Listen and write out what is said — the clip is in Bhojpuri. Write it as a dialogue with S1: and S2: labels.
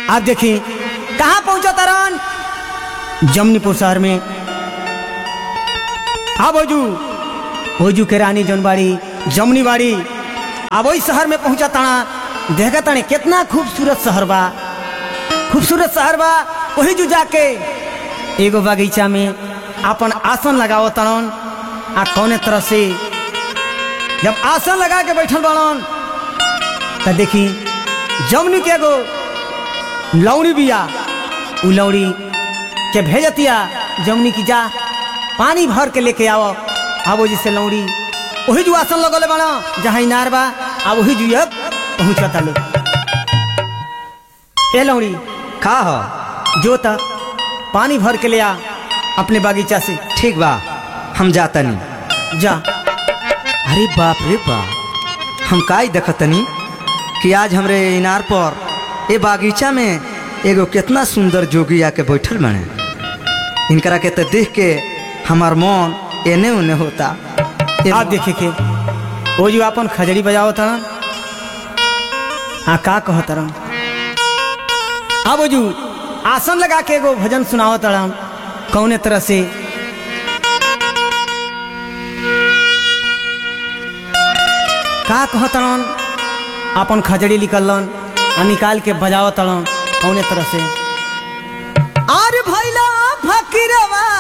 S1: आप देखी कहाँ पहुंचा तरन जमनीपुर शहर में हाँ भोजू भोजू के रानी जनबाड़ी जमनी बाड़ी अब वही शहर में पहुंचा ताना देखा ताने कितना खूबसूरत शहर बा खूबसूरत शहर बा वही जू जाके एगो बगीचा में अपन आसन लगाओ तड़न आ कौने तरह से जब आसन लगा के बैठल बड़न त देखी जमनी के एगो लौड़ी बिया उ लौड़ी के भेजतिया जमनी की जा पानी भर के लेके आओ आवो जिसे लौड़ी वही जो आसन लगले बना जहाँ इनार बा आ वही जो अब पहुँचता लोग ए लौड़ी
S2: का हो
S1: जो तक पानी भर के ले आ अपने बागीचा से
S2: ठीक बा हम जातनी
S1: जा
S2: अरे बाप रे बाप हम काई देखतनी कि आज हमरे इनार पर ए बागीचा में एगो कितना सुंदर जोगी आके बैठल बने इनकरा के तो देख के हमार मन एने उने होता ए
S1: आप देखे के वो जो अपन खजड़ी बजाओ तरन हाँ का कहो तरन अब वो जो आसन लगा के एगो भजन सुनाओ तरन कौने तरह से का कहो तरन अपन खजड़ी निकलन आ निकाल के बजाओ तरन कौने तरह से आर भैला फकीरवा